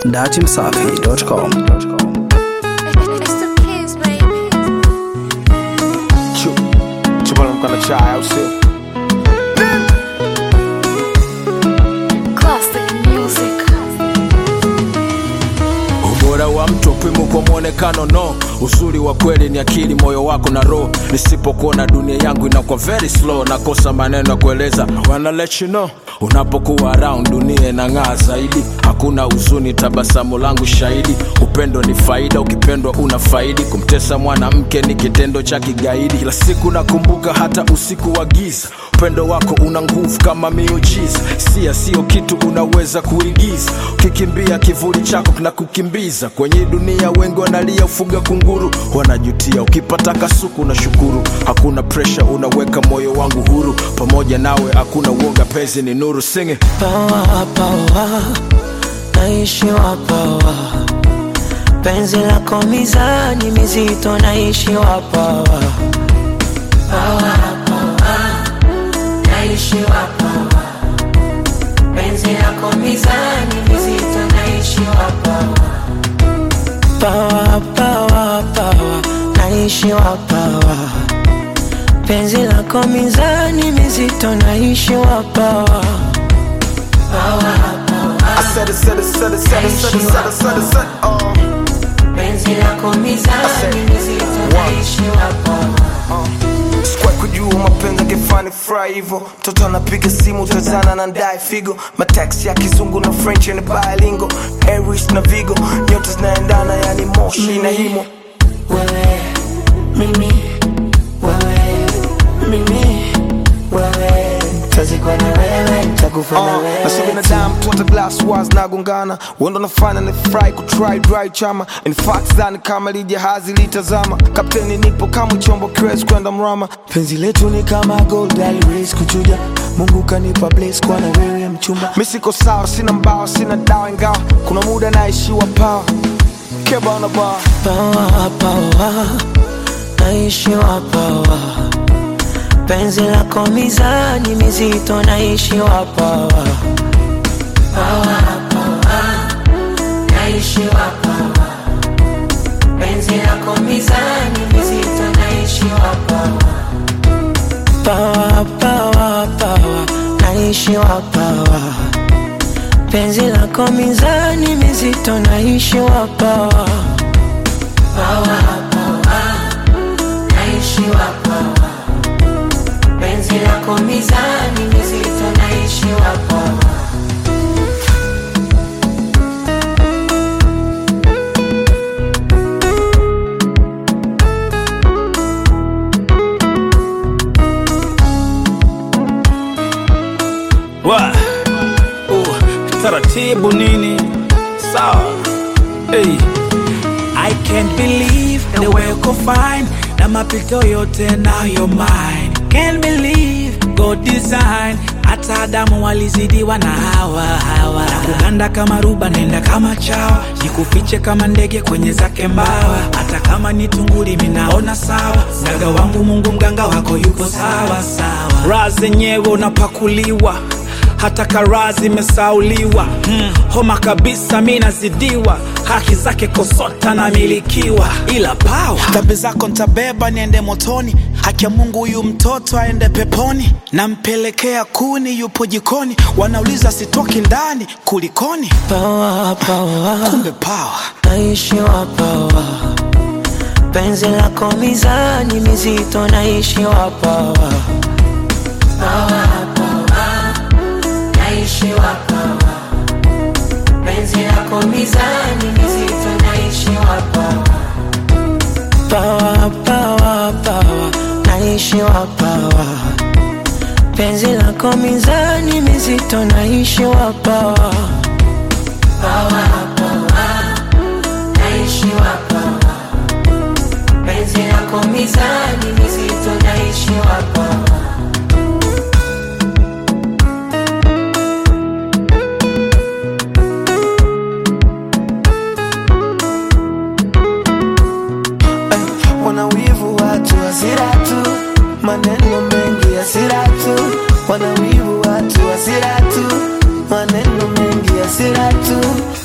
datimsafi.com. It's the kids, baby. Chu, chubala mkana chai au sio? Classic music. Ubora wa mtu upimo kwa mwonekano no, uzuri wa kweli ni akili, moyo wako na roho. Nisipokuona dunia yangu inakuwa very slow, nakosa maneno ya kueleza. Wanna let you know unapokuwa around dunia inang'aa zaidi, hakuna huzuni, tabasamu langu shahidi. Upendo ni faida, ukipendwa una faidi. Kumtesa mwanamke ni kitendo cha kigaidi. Kila siku nakumbuka, hata usiku wa giza, upendo wako una nguvu kama miujiza. Sia sio kitu unaweza kuigiza, ukikimbia kivuli chako kinakukimbiza kwenye dunia. Wengi wanalia ufuga kunguru, wanajutia. Ukipata kasuku na shukuru, hakuna presha, unaweka moyo wangu huru. Pamoja nawe hakuna uoga, penzi ni nuru. Sing it. pawa pawa naishi wapawa penzi lako mizani mizito naishi wapawa pawa pawa naishi wapawa penzi lako mizani mizito naishi wapawa pawa pawa pawa naishi wapawa penzi lako mizani mizito naishi wapawa I said it, said it, said it, said it, said it, said it, said it, said it, oh. penzi lako mizani mizito naishi wapawa Sikuwahi kujua mapenzi angefani fry hivyo mtoto anapiga simu tazana na ndai figo mataxi ya kizungu na french ni bilingo aries na vigo nyota zinaendana yani moshi na himo wewe mimi wewe mimi wewe tazikwa na wewe takufa na Uh, na sio wewe binadamu tu hata glass wars nagongana wendo nafanya ni fry kutry dry chama in fact dhani kama li jahazi litazama kapteni nipo kama chombo kiwezi kwenda mrama penzi letu ni kama gold race kuchuja mungu kanipa blaze kwa na wewe mchumba mi siko sawa sina mbawa sina dawa ingawa kuna muda naishiwa pawa kebana bar pawa pawa naishi wapawa penzi lako mizani mizito naishi wapawa pawa pawa naishi wapawa penzi lako mizani mizito naishi wapawa pawa pawa pawa naishi wapawa penzi lako mizani mizito naishi wapawa pawa pawa naishi wapawa penzi lako mizani mizito naishi wapawa Wa. Uh, taratibu nini sawa hey. I can't believe the way uko fine na mapito yote nayo mine can't believe God design hata Adamu walizidiwa na hawa hawa na kuganda kama ruba nenda kama chawa nikufiche kama ndege kwenye zake mbawa hata kama ni tunguri minaona sawa mganga wangu Mungu mganga wako yuko sawa sawa raha zenyewe unapakuliwa hata karaa zimesauliwa mm, homa kabisa mi nazidiwa haki zake kosota namilikiwa ila pawa dhambi zako ntabeba niende motoni haki ya mungu huyu mtoto aende peponi nampelekea kuni yupo jikoni wanauliza sitoki ndani kulikoni pawa pawa kumbe pawa naishi wapawa penzi lako mizani mizito naishi wapawa pawa pawa naishi wapawa penzi lako mizani mizito naishi wapawa pawa pawa pawa naishi wapawa penzi lako mizani mizito naishi wapawa pawa pawa naishi wapawa penzi lako mizani mizito naishi wapawa wanawivu watu hasira tu maneno mengi hasira tu wanawivu watu hasira tu maneno mengi hasira tu